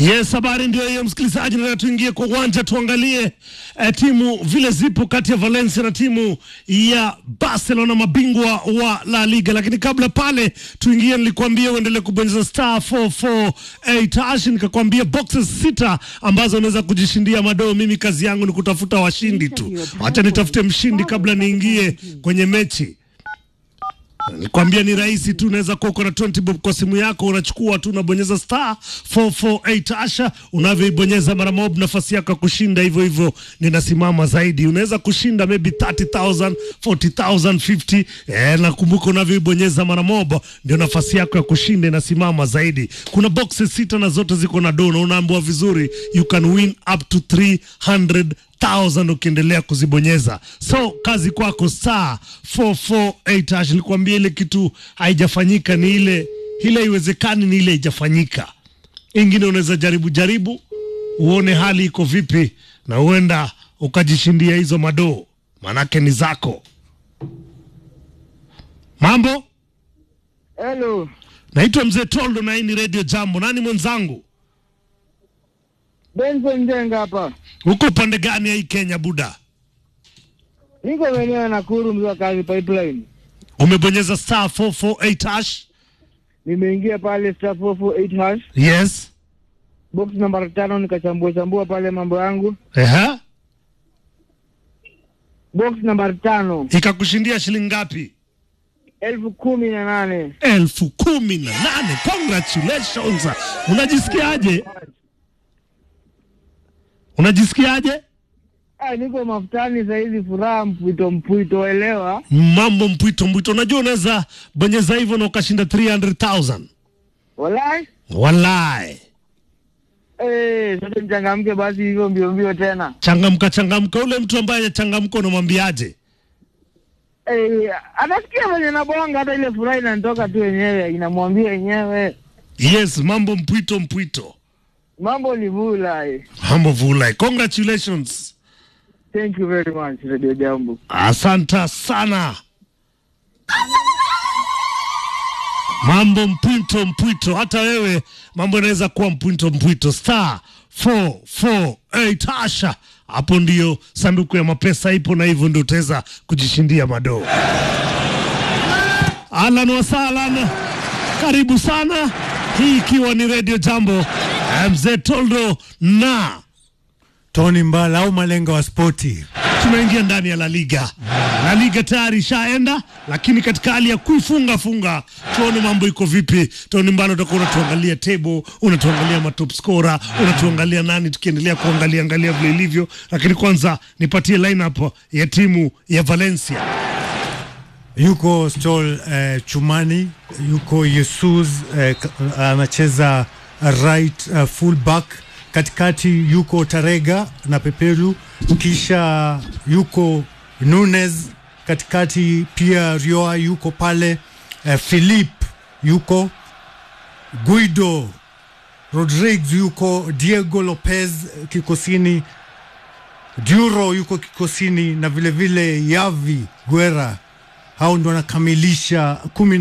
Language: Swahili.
Yes, habari ndio hiyo msikilizaji, na tuingie kwa uwanja tuangalie eh, timu vile zipo kati ya Valencia na timu ya Barcelona, mabingwa wa La Liga. Lakini kabla pale tuingie, nilikwambia uendelee kubonyeza star 448 hash, nikakwambia boxes sita ambazo unaweza kujishindia madoo. Mimi kazi yangu ni kutafuta washindi tu, acha nitafute mshindi kabla niingie kwenye mechi. Nikwambia ni rahisi tu, unaweza kuwa uko na 20 bob kwa simu yako, unachukua tu unabonyeza star 448 asha, unavyoibonyeza mara mob, nafasi yako ya kushinda hivyo hivyo ninasimama zaidi. Unaweza kushinda maybe 30000 40000 50 eh, nakumbuka unavyoibonyeza mara mob ndio nafasi yako ya kushinda inasimama zaidi. Kuna boxes sita na zote ziko na do, na unaambiwa vizuri, you can win up to 300 1000 ukiendelea kuzibonyeza. So kazi kwako star 448 hash. Nilikwambia ile kitu haijafanyika ni ile ile, haiwezekani ni ile haijafanyika. Ingine unaweza jaribu jaribu uone hali iko vipi, na huenda ukajishindia hizo madoo, manake ni zako. Mambo, Hello. naitwa Mzee Toldo na hii ni Radio Jambo. Nani mwenzangu? Benson Njenga hapa. Uko upande gani ya hii Kenya buda? Niko maeneo ya Nakuru mzee wa kazi pipeline. Umebonyeza star 448 hash? Nimeingia pale star 448 hash. Yes. Box namba tano nikachambua chambua pale mambo yangu. Ehe. Box namba tano Ikakushindia shilingi ngapi? elfu kumi na nane. elfu kumi na nane. Congratulations. Unajisikiaje? Unajisikiaje? Ah, niko mafutani saizi, furaha mpwito mpwito, elewa. Mambo mpwito mpwito. Unajua unaweza bonyeza hivyo na ukashinda 300,000. Walai. Wallahi. Eh, sasa nichangamke basi hivyo mbio mbio tena. Changamka changamka. Ule mtu ambaye hajachangamka unamwambiaje? Eh, atasikia venye nabonga, hata ile furaha inanitoka tu yenyewe, inamwambia yenyewe. Yes, mambo mpwito mpwito. Mambo ni vula. eh. Mambo vulai. Congratulations. Thank you very much, Radio Jambo. Asanta sana. Mambo mpwito mpwito, hata wewe mambo inaweza kuwa mpwito mpwito. Star 448 hasha, hapo ndio sanduku ya mapesa ipo, na hivyo ndio utaweza kujishindia madoo. Ahlan wasahlan, karibu sana, hii ikiwa ni Radio Jambo, mzee Toldo na Tony Mbala au malenga wa spoti. tunaingia ndani ya La Liga. La Liga tayari ishaenda, lakini katika hali ya kuifunga funga, tuone mambo iko vipi. Tony Mbalo, utakuwa unatuangalia table, unatuangalia matop scorer, unatuangalia nani, tukiendelea kuangalia angalia vile ilivyo, lakini kwanza nipatie lineup ya timu ya Valencia. Yuko Stol eh, Chumani, yuko Jesus eh, k- anacheza right uh, full back. Katikati yuko Tarega na Pepelu, kisha yuko Nunes katikati, pia Rioa yuko pale eh, Philip yuko Guido Rodriguez yuko Diego Lopez eh, kikosini Duro yuko kikosini na vilevile vile Yavi Guerra, hao ndo wanakamilisha kumi